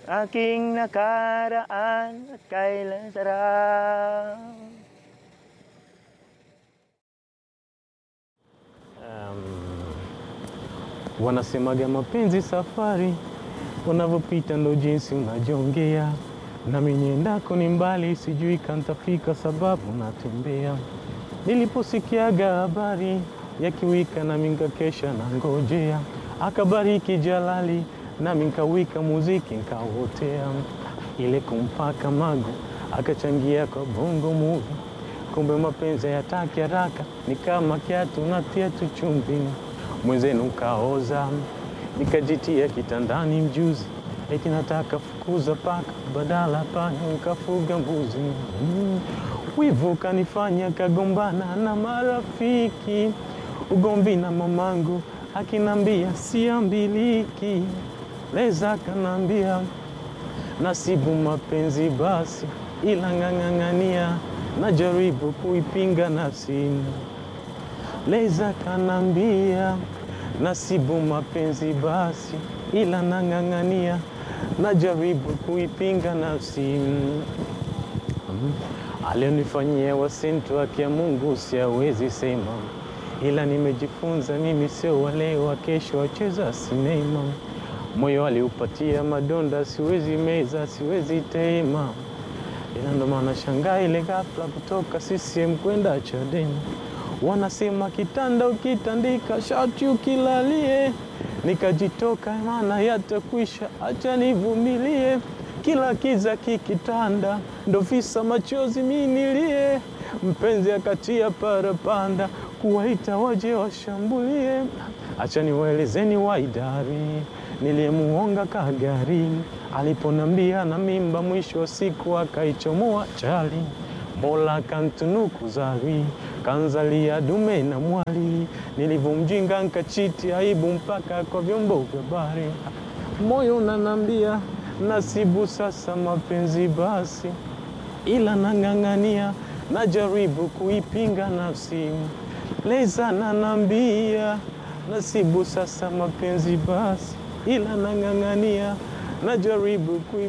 aking nakaraan at kailan sarap. Um, wanasemaga mapenzi safari, unavyopita ndo jinsi unajongea, nami niendako ni mbali, sijui kantafika sababu natembea. Niliposikiaga habari ya kiwika, nami nkakesha na ngojea, akabariki Jalali, nami nkawika muziki nkawotea, ile kumpaka mago akachangia kwa bongo movie kumbe mapenzi hayataki haraka, ni kama kiatu natia tu chumvi, mwenzenu kaoza, nikajitia kitandani mjuzi, eti nataka fukuza paka, badala panya nikafuga mbuzi. Mm. Wivu kanifanya kagombana na marafiki, ugomvi na mamangu akinambia siambiliki, leza kanambia nasibu mapenzi basi, ila ng'ang'ang'ania najaribu kuipinga nafsi. Leza kanambia nasibu mapenzi basi, ila nang'ang'ania najaribu kuipinga nafsi. Mm. Alionifanyia wasintu wake ya Mungu siawezi sema, ila nimejifunza mimi sio wale wa kesho wacheza sinema. Moyo aliupatia madonda, siwezi meza, siwezi tema ila ndo maana shangaa ile ghafla kutoka CCM kwenda Chadema. Wanasema kitanda ukitandika shati ukilalie, nikajitoka maana yatakwisha, acha nivumilie. Kila kiza kikitanda, ndo visa machozi minilie. Mpenzi akatia parapanda, kuwaita waje washambulie. Acha niwaelezeni waidari niliyemuonga kagari aliponambia na mimba, mwisho wa siku akaichomoa chali. Mola kantunuku zari kanzalia dume na mwali, nilivyomjinga nkachiti aibu mpaka kwa vyombo vya habari. Moyo unanambia nasibu sasa mapenzi basi, ila nang'ang'ania najaribu kuipinga nafsi. Leza nanambia nasibu sasa mapenzi basi, ila nang'ang'ania najaribu kui